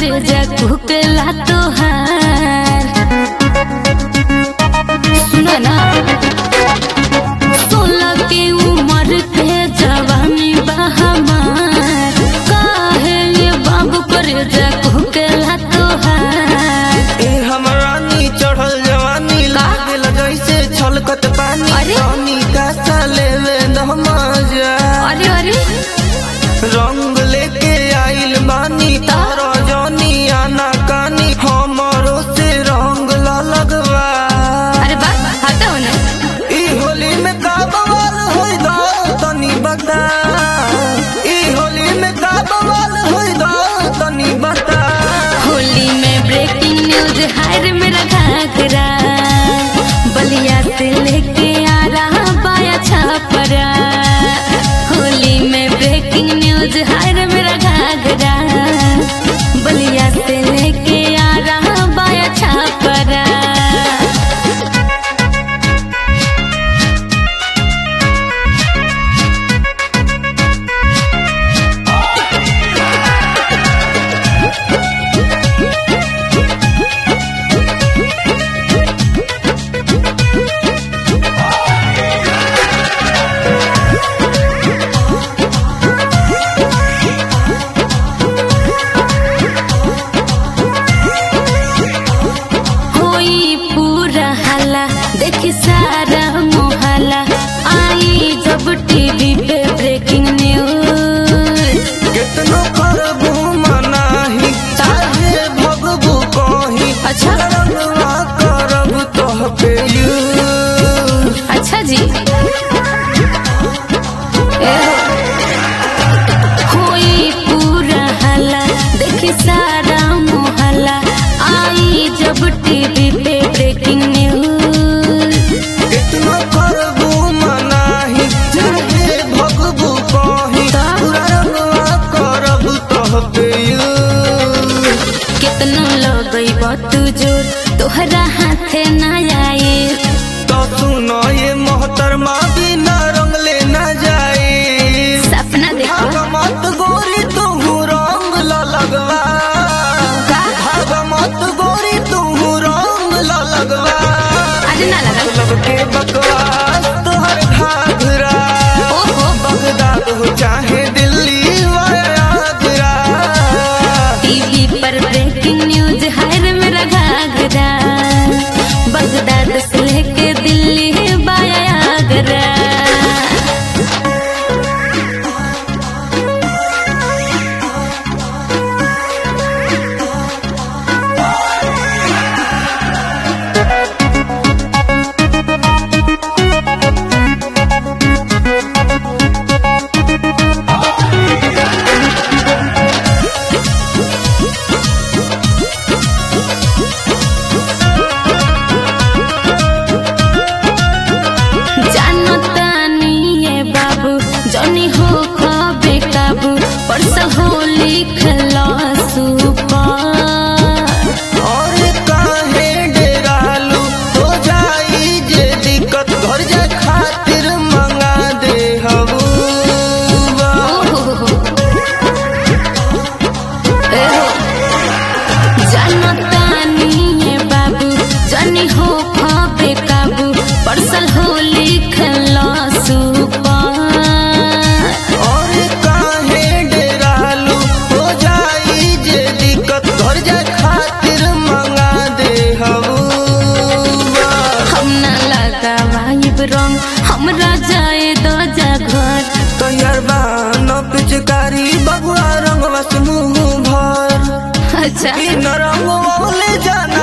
करे जा कुकला तोहार सुना ना सोलह के उम्र के जवानी बहमार काहे ये बाबू करे जा कुकला तोहार ए हमरा नी चढ़ल जवानी लागल जैसे छलकत पानी अरे? पानी का साले में नमाजा अरे अरे रंग लेके आइल बानी तारा जानी आना कानी हमरो से रंग ला लगवा अरे बा हटाओ ना ई होली में का बवाल होई दा तनी बता ई होली में का बवाल होई दा तनी बता होली में ब्रेकिंग न्यूज हायर मेरा घाघरा बलिया से लेके आ रहा बाया छापरा होली में ब्रेकिंग न्यूज हायर मेरा घाघरा बलिया से लेके आ रहा बाया छापरा होई पूरा हला देख सारा मोहल्ला आई जब टीवी पे ब्रेकिंग न्यूज कितनो करबू मनाही चाहे भगबू कहीं अच्छा। रंगवा करब तोह पे यूज अच्छा जी ए हो। होई पूरा हला देख सारा मोहल्ला आई जब टीवी पे ब्रेकिंग न्यूज कितनो करबू मनाही चाहे भगबू कहीं ता? रंगवा करब तोह पे यूज कितनो लगई बत जोर तोहरा हाथे ना आए तो सुनो ये मोहतरमा बिना रंग लेना जाए सपना देखो भागमत गोरी तू रंग ला लगवा का? भागमत गोरी तू रंग ला लगवा अरे ना लगा लब के बकवास तोहर घाघरा ओहो बगदाद हो चाहे दिल्ली व आगरा टीवी पर ब्रेकिंग न्यूज हर मेरा घाघरा बगदाद से लेके दिल्ली बाया आगरा जानता नहीं है बाबू जनी हो खबे काबू परस होली खला सुपर और काहे डेरालू हो जाई जे दिक्कत घर जा खातिर मंगा दे हबूबा जनतानी बाबू जनी हो खबे काबू परसल हो लिखला सुपर और काहे डेरालू हो जाई जे दिक्कत घर जा खातिर मंगा दे हबूबा हम ना लगावाइब रंग हमरा जाए दो जा घर तैयार बान पिचकारी बगुआ रंगवा से मुंह भर अच्छा इन रंगवा ले जान